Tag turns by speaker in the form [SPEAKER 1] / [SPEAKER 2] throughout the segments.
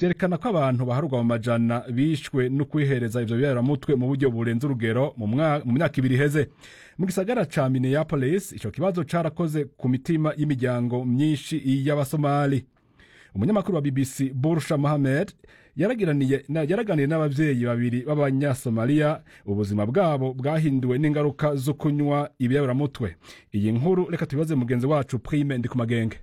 [SPEAKER 1] vyerekana ko abantu baharurwa mu majana bishwe no kwihereza ivyo biyaramutwe mu buryo burenze urugero mu myaka ibiri iheze mu gisagara ca minneapolis ico kibazo carakoze ku mitima y'imiryango myinshi y'abasomali umunyamakuru wa bbc bursha mohamed yaraganiye n'abavyeyi babiri b'abanyasomaliya ubuzima bwabo bwahinduwe n'ingaruka zo kunywa ibiyaburamutwe iyi nkuru reka tubibaze mugenzi wacu prime ndi ku magenge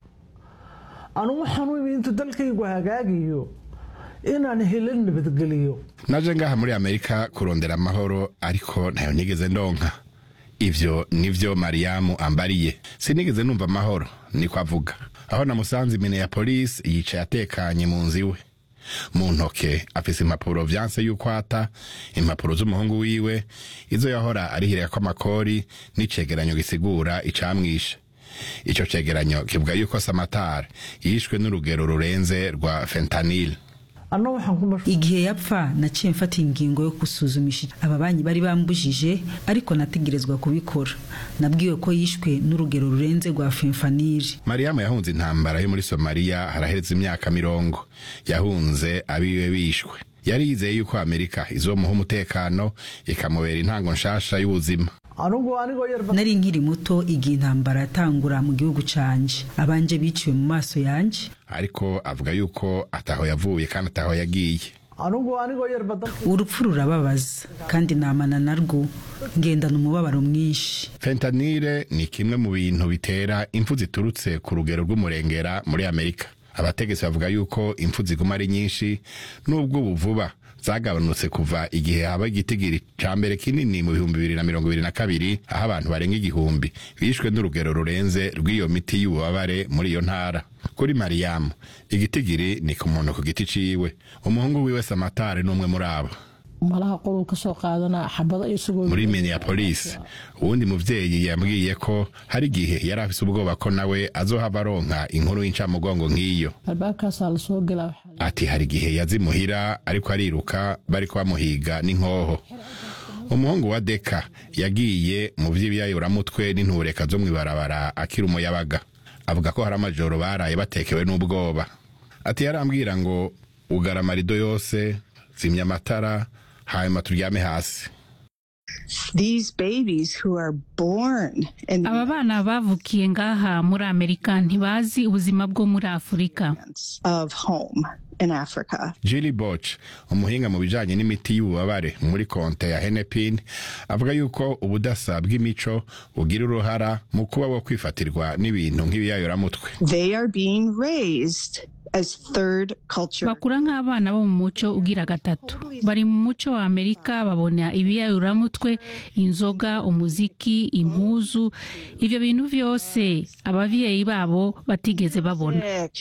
[SPEAKER 2] anugu waxaan intu dalkaygu hagaagayo inaan helin nabadgeliyo
[SPEAKER 3] naje ngaha muri amerika kurondera amahoro ariko ntayo nigeze ndonka ivyo nivyo mariyamu ambariye sinigeze numva amahoro niko avuga aho namusanze minneapolis yicaye atekanye mu nzu iwe mu ntoke afise impapuro vyanse yuko ata impapuro z'umuhungu wiwe izo yahora arihirira ko amakori n'icegeranyo gisigura icamwishe ico cegeranyo kivuga yuko samatari yishwe n'urugero rurenze rwa fentanil
[SPEAKER 4] igihe yapfa naciye mfata ingingo yo gusuzumisha aba banyi bari bambujije ariko nategerezwa kubikora nabwiwe ko yishwe n'urugero rurenze rwa fenfaniri
[SPEAKER 3] mariyamu yahunze intambara yo muri somaliya haraheze imyaka mirongo yahunze abiwe bishwe yari yizeye yuko amerika izomuha umutekano ikamubera intango nshasha y'ubuzima
[SPEAKER 4] nari nkiri muto igihe intambara yatangura mu gihugu canje abanje biciwe mu maso yanje
[SPEAKER 3] ariko avuga yuko ataho yavuye kandi ataho yagiye
[SPEAKER 4] urupfu rurababaza kandi namana narwo ngendana umubabaro mwinshi
[SPEAKER 3] fentanile ni kimwe mu bintu bitera impfu ziturutse ku rugero rw'umurengera muri amerika abategetsi bavuga yuko impfu ziguma ari nyinshi n'ubwo ubu vuba zagabanutse kuva igihe haba igitigiri ca mbere kinini mu bihumbi bibiri na mirongo ibiri na kabiri aho abantu barenga igihumbi bishwe n'urugero rurenze rw'iyo miti y'ububabare muri iyo ntara kuri mariyamu igitigiri ni ku muntu ku giti ciwe umuhungu wiwe samatari n'umwe muri abo
[SPEAKER 2] malaha qoluu ka soo qaadanaa xabado isagoo
[SPEAKER 3] muri minneapolis uwundi muvyeyi yambwiye ko hari igihe yari afise ubwoba ko nawe azohava aronka inkuru y'incamugongo nk'iyo
[SPEAKER 2] albaabkaasaa lasoo gelaa
[SPEAKER 3] ati hari igihe yazimuhira ariko ariruka bariko bamuhiga n'inkoho umuhungu wa deka yagiye mu vy'ibiyayuramutwe n'intureka zo mw'ibarabara akiri umuyabaga avuga ko hari amajoro baraye batekewe n'ubwoba ati yarambwira ngo ugara amarido yose zimya amatara hanyuma turyame hasi
[SPEAKER 5] aba bana bavukiye ngaha muri amerika ntibazi ubuzima bwo muri afurika
[SPEAKER 3] Julie Boch umuhinga mu bijanye n'imiti y'ububabare muri konte ya Hennepin avuga yuko ubudasa bw'imico bugira uruhara mu kuba wo kwifatirwa n'ibintu nk'ibiyayoramutwe
[SPEAKER 5] bakura nk'abana bo mu muco ugira gatatu bari mu muco wa amerika babona ibiyayuramutwe inzoga umuziki impuzu ivyo bintu vyose abavyeyi babo batigeze babona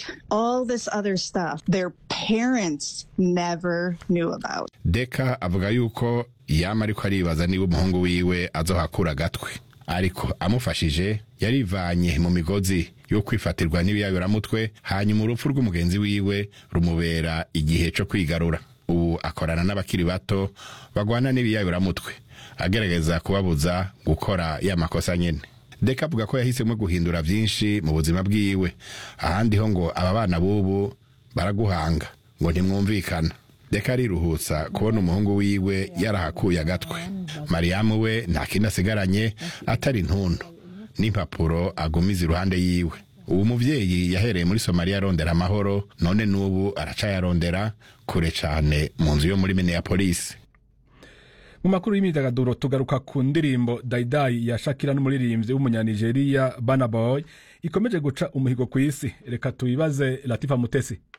[SPEAKER 3] deka avuga yuko yama ariko aribaza niba umuhungu wiwe azohakura agatwe ariko amufashije yarivanye mu migozi yo kwifatirwa n'ibiyabiramutwe hanyuma urupfu rw'umugenzi wiwe rumubera igihe co kwigarura ubu akorana n'abakiri bato bagwana n'ibiyabiramutwe agerageza kubabuza gukora ya makosa nyene deka avuga ko yahisemo guhindura vyinshi mu buzima bwiwe ahandi ho ngo aba bana b'ubu baraguhanga ngo ntimwumvikana deka ariruhutsa kubona umuhungu wiwe yarahakuye agatwe mariyamu we nta kindi asigaranye atari intuntu n'impapuro agumiza iruhande yiwe ubu muvyeyi yahereye muri somaliya arondera amahoro none n'ubu aracayarondera kure cane mu nzu yo muri minneapolis
[SPEAKER 1] mu makuru y'imyidagaduro tugaruka ku ndirimbo dayidayi ya shakira n'umuririmbyi w'umunyanigeriya banaboy ikomeje guca umuhigo ku isi reka tuyibaze latifa mutesi